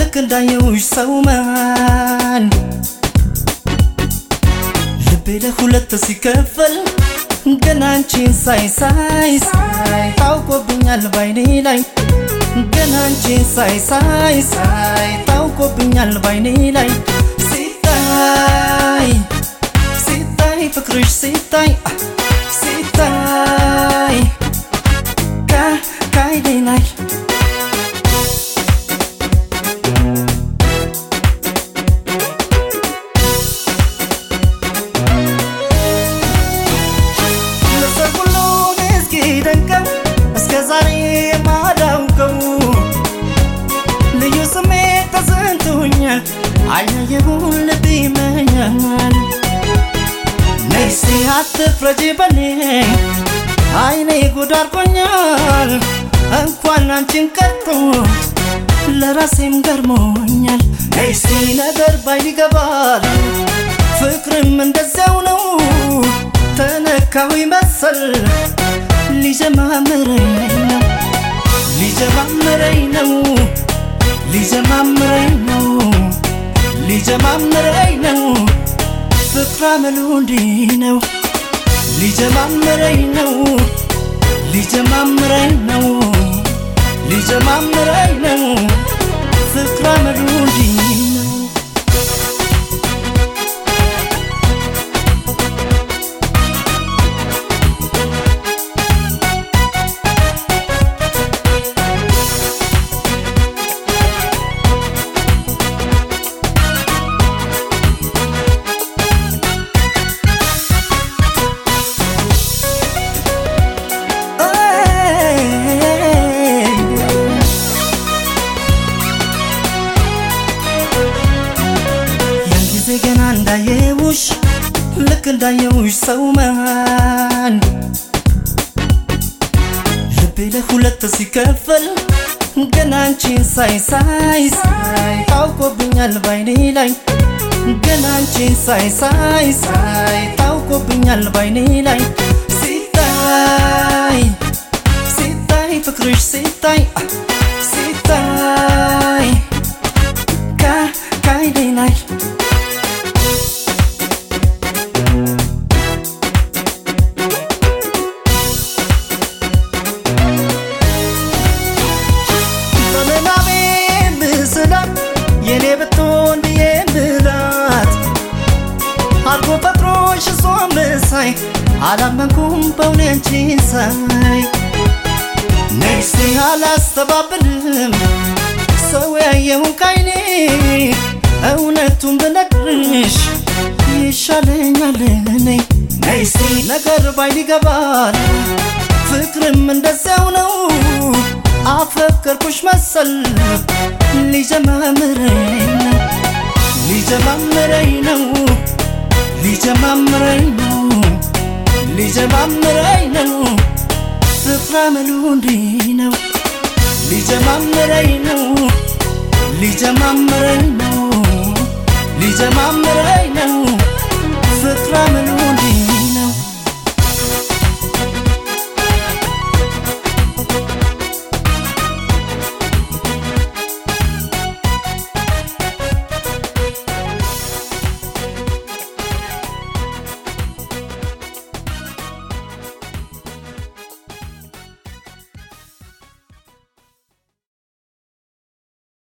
ልክ እንዳየውሽ ሰው መሃል ልቤ ለሁለት ሲከፈል ገና አንቺን ሳይ ሳይ ሳይ ታውቆብኛል ባይኔ ላይ ገና አንቺን ሳይ ሳይ ሳይ ታውቆብኛል ባይኔ ላይ ሲታይ ሲታይ ፍቅርሽ ሲታይ ሲታይ ከአይኔ ላይ ለሰው ሁሉ እስኪደንቀው እስከ ዛሬ የማላውቀው ልዩ ስሜት ተሰንቶኛል አያየሁን ልብ ይመኛል ነይ እስቲ አትፍረጂ በኔ አይኔ ጉድ አድርጎኛል እንኳን አንቺን ቀርቶ ለራሴም ገርሞኛል ነይ እስቲ ነገር ባይን ይገባል ፍቅርም እንደዚያው ነው ተነካዊ መሰል ሊጀማምረኝ ነው ሊጀማምረኝ ነው ሊጀማምረኝ ነው ሊጀማምረኝ ነው ፍቅር አመሉ እንዲህ ነው ሊጀማምረኝ ነው ሊጀማምረኝ ነው ሊጀማምረኝ ነው ፍቅር አመሉ እንዲህ ነው ያን ጊዜ ገና እንዳየውሽ ልክ እንዳየውሽ ሰው መሃል ልቤ ለሁለት ሲከፈል ገና አንቺን ሳይ ሳይ ሳይ ታውቆብኛል ባይኔ ላይ ገና አንቺን ሳይ ሳይ ሳይ ታውቆብኛል ባይኔ ላይ ሲታይ ሲታይ ፍቅርሽ ሲታይ ሲታይ ከአይኔ ላይ በምናቤ ምስላት የኔ ብትሆን ብዬ ምላት አርጎ ፈጥሮሽ እሷን መሳይ አላመንኩም በእውኔ አንቺን ሳይ ነይሴ አላስተባብልም ሰው ያየውን ካይኔ እውነቱን ብነግርሽ ይሻለኛል እኔ ነይሴ ነገር ባይን ይገባል ፍቅርም እንደዚያው ነው አፈቀርኩሽ መሰል ሊጀማምረኝ ነው ሊጀማምረኝ ነው ሊጀማምረኝ ነው ሊጀማምረኝ ነው ፍቅር አመሉ እንዲህ ነው ሊጀማምረኝ ነው ሊጀማምረኝ ነው